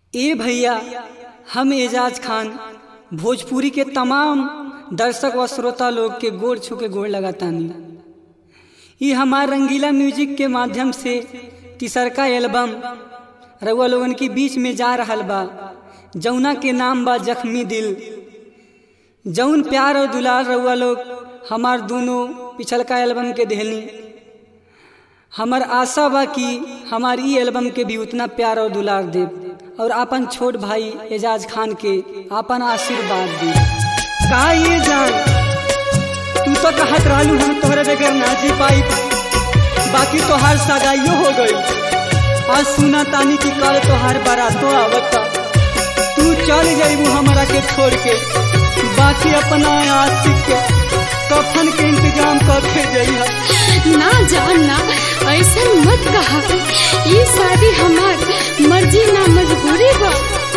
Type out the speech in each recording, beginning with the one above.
ए भैया हम एजाज खान भोजपुरी के तमाम दर्शक व श्रोता लोग के गोड़ छू के गोड़ लगातानी ये हमार रंगीला म्यूजिक के माध्यम से तीसरका एल्बम रउआ लोगन के बीच में जा रहल बा जौना के नाम बा जख्मी दिल जौन प्यार और दुलार रउआ लोग हमार दोनों पिछलका एल्बम के देहली हमार आशा बा कि हमार ई एल्बम के भी उतना प्यार और दुलार देव और अपन छोट भाई एजाज खान के अपन आशीर्वाद दे का ये जान तू तो कहत रहलू हम तोहरे बगैर ना जी पाई बाकी तोहार सगाइयो हो गई आज सुना तानी की कल तोहार बारातो आवता तू चल जाइबू हमरा के छोड़ के बाकी अपना आशिक के कफन के इंतजाम करके जइहा ना जान ना ऐसा मत कहा ये शादी हमार मर्जी ना मजबूरी बा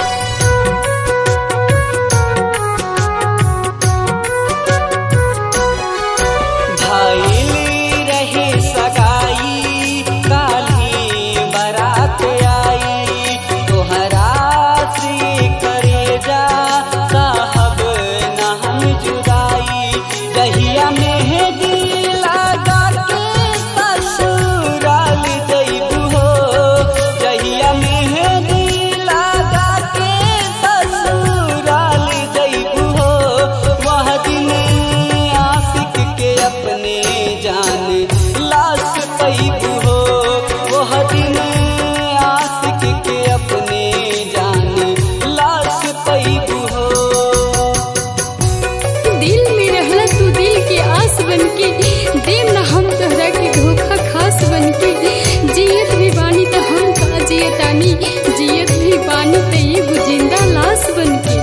भाईली रहे सगाई काली बरात आई तोहरा से करे जा साहब ना हम जुदाई दहिया मेहदी लगा के ससुराल जइबू हो दहिया मेहदी लगा के ससुराल जइबू हो वह दिन आशिक के अपने जान लाश पैबू हो वह दिन आशिक के अपने जान लाश पैबू हो दिल में रहला तू दिल के आस बन के देव ना हम तोहरा के धोखा खास बन के जियत भी बानी त हम का जियतानी जियत भी बानी त ये जिंदा लाश बन के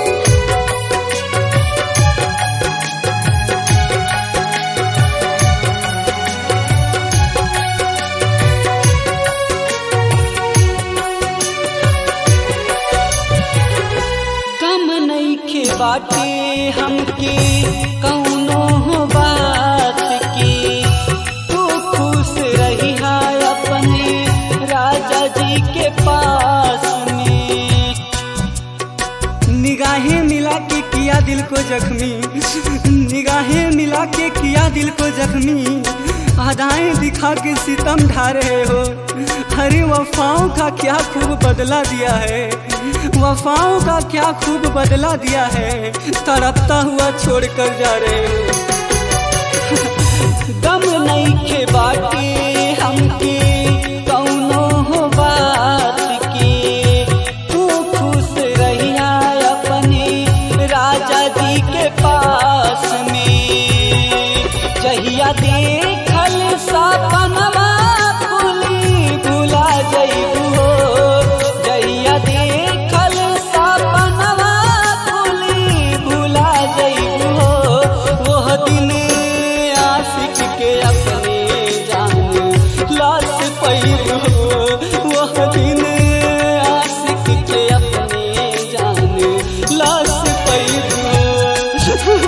कम नईखे बाटे हमके कौनो हो बात की तू खुश रही अपने राजा जी के पास में निगाहें मिला के किया दिल को जख्मी निगाहें मिला के किया दिल को जख्मी अदाएं दिखा के सितम ढा रहे हो अरे वफाओं का क्या खूब बदला दिया है वफाओं का क्या खूब बदला दिया है तड़पता हुआ छोड़ कर जा रहे हो दम नहीं खे बाटे हमके कौनो हो बात की तू खुश रहिया अपने राजा जी के पास में जहिया देखल सपनवा भूली भुला जइबू हो जहिया देखल सपनवा भूली भुला जइबू हो वह दिन आशिक के अपने जान लाश पैबू हो वह दिन आशिक के अपने जान लाश पैबू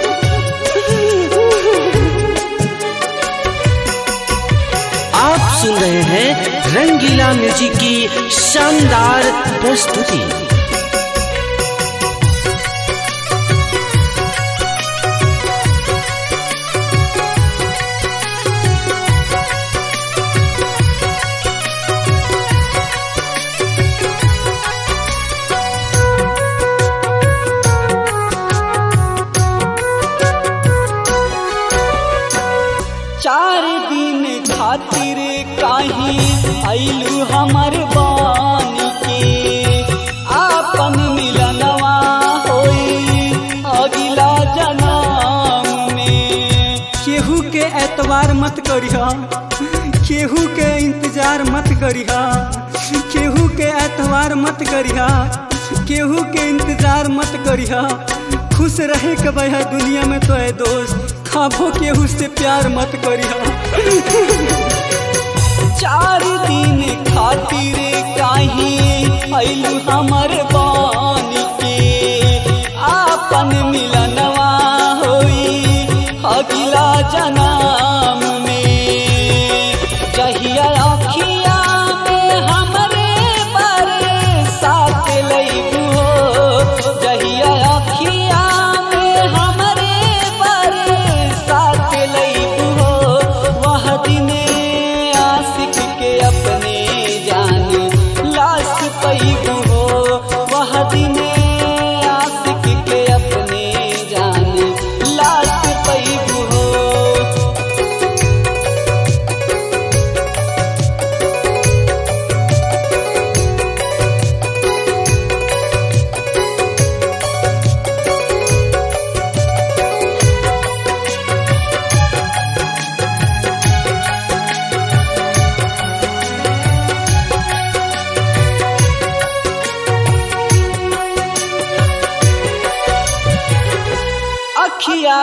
आप सुन रहे हैं रंगीला म्यूजिक की शानदार प्रस्तुति चार दिन खातिर काहे आइलू हमर बानी के आपन मिलनवा होई अगिला जन्म में केहू के एतवार मत करिहा केहू के इंतजार मत करिहा केहू के एतवार मत करिहा केहू के इंतजार मत करिहा खुश रहे के बहा दुनिया में तो है दोस्त खाबो केहू से प्यार मत करिहा चार दिन खातिर काहे आइलू हमर बानी के आपन मिलनवा होई अगिला जन्म में जहिया अखिया में हमरे बरसात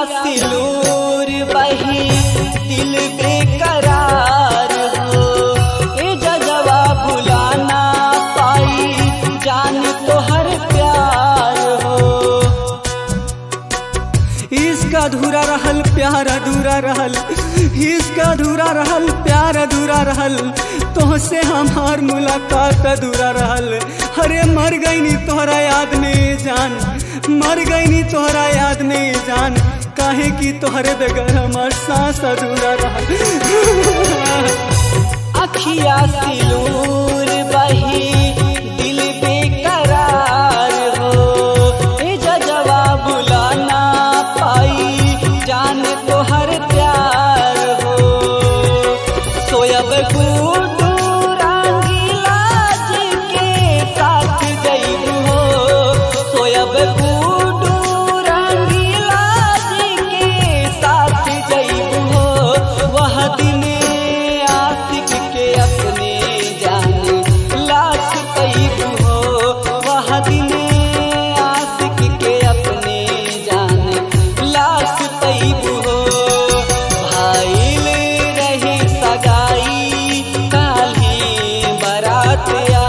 सिलूर बही दिल बेकरार हो ए जजवा भुलाना पाई जान तो हर प्यार हो इसका अधूरा रहल प्यार अधूरा रहल इसका अधूरा रहल प्यार अधूरा रहल तोहसे हमार मुलाकात अधूरा रहल अरे मर गई नी तोहरा याद में जान मर गई नी तोहरा याद में जान काहे की तोहरे बगैर हमार सांस अधूरा रहल अखिया सिलूर बही दिल बेकरार हो ए जजवा बुलाना पाई जान तो हर प्यार हो सोयब गुडू रंगीला जी के साथ जइबू हो सोयब गुडू रंगीला जी के साथ जइबू हो वह दिन आशिक के अपने जान लाख पैबू हो वह दिन आशिक के अपने जान लाख पैबू हो भाईल रही सगाई काली बारात